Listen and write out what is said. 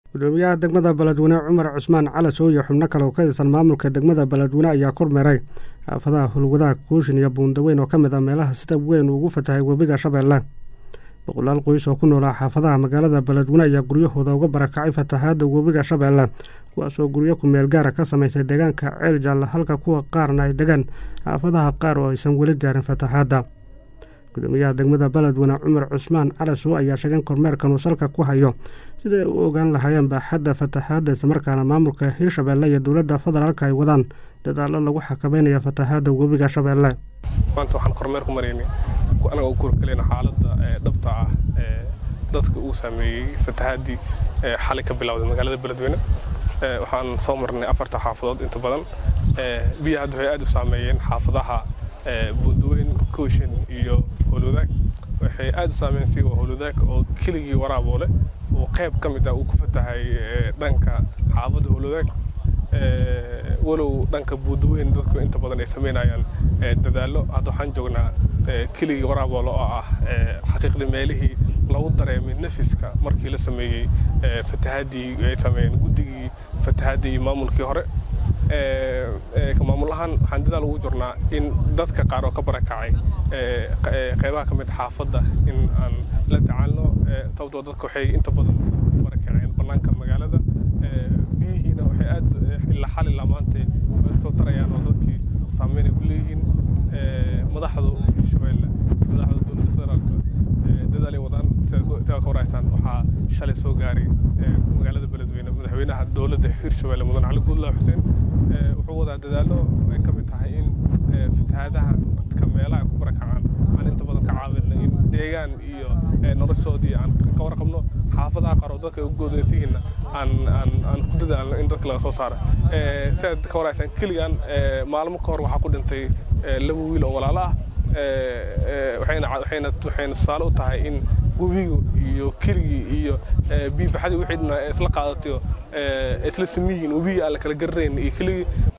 gudoomiyaha degmada beledweyne cumar cusmaan calas oo iyo xubno kale oo ka tirsan maamulka degmada beledweyne ayaa kormeeray xaafadaha hulwadaha kuushin iyo buundaweyn oo ka mid ah meelaha sida weyn ugu fatahay webiga shabeelle boqolaal qoys oo ku noolaa xaafadaha magaalada beledweyne ayaa guryahooda uga barakacay fatahaadda webiga shabeelle kuwaasoo guryo ku meel gaara ka samaysay deegaanka ceel jaalla halka kuwa qaarna ay degaan xaafadaha qaar oo aysan weli gaarin fatahaadda gudoomiyaha degmada beledweyne cumar cusmaan calasow ayaa sheegeen kormeerkan uu salka ku hayo siday u ogaan lahaayeen baaxadda fatahaadda islamarkaana maamulka hirshabeelle iyo dowladda federaalka ay wadaan dadaallo lagu xakameynaya fatahaadda webiga shabeelle maanta waxaan kormeer ku maraynay anaga u kurkaleyna xaaladda dhabta ah ee dadka uu saameeyey fatahaadii xalay ka bilowday magaalada beledweyne waxaan soo marnay afarta xaafadood inta badan biyaha hadda waxay aad u saameeyeen xaafadaha buundaweyn kooshin iyo howlwadaag waxay aad u saameynsi waa howlwadaag oo keligii waraaboole oo qayb ka mid ah uu ku fatahay dhanka xaafadda howlwadaag walow dhanka buundaweyn dadku inta badan ay sameynayaan dadaallo hadda waxaan joognaa keligii waraaboole oo ah xaqiiqdii meelihii lagu dareemay nafiska markii la sameeyey fatahaadii ay sameeyeen guddigii fatahaadii iyo maamulkii hore maamul ahaan waxaan dadaal ugu jirnaa in dadka qaar oo ka barakacay qaybaha ka mid xaafadda in aan la tacaalno sababtoo dadka waxay inta badan barakaceen bannaanka magaalada biyihiina waxay aad ilaa xal ilaa maanta soo tarayaan oo dadkii saameyn ay ku leeyihiin madaxda hirshabeelle madaxda dowladda federaalka dadaal ay wadaan sidaa ka waraysaan waxaa shalay soo gaaray magaalada beledweyne madaxweynaha dowladda hirshabeelle mudan cali guudlaa xuseen wuxuu wadaa dadaallo ay ka mid tahay in fatahaadaha dadka meelaha ku barakacaan aan inta badan ka caawinno in deegaan iyo noloshoodii aan ka warqabno xaafadaha qaar oo dadka ugu goodaysihiinna aan aan aan ku dadaalno in dadka laga soo saaro sidaad ka waraysaan keligan maalmo ka hor waxaa ku dhintay laba wiil oo walaalo ah waxayna waxayna waxayna tusaale u tahay in webigu iyo keligii iyo biibaxadii wixii isla qaadatayo isla samiyihiin webigii aan la kala garanayn iyo keligii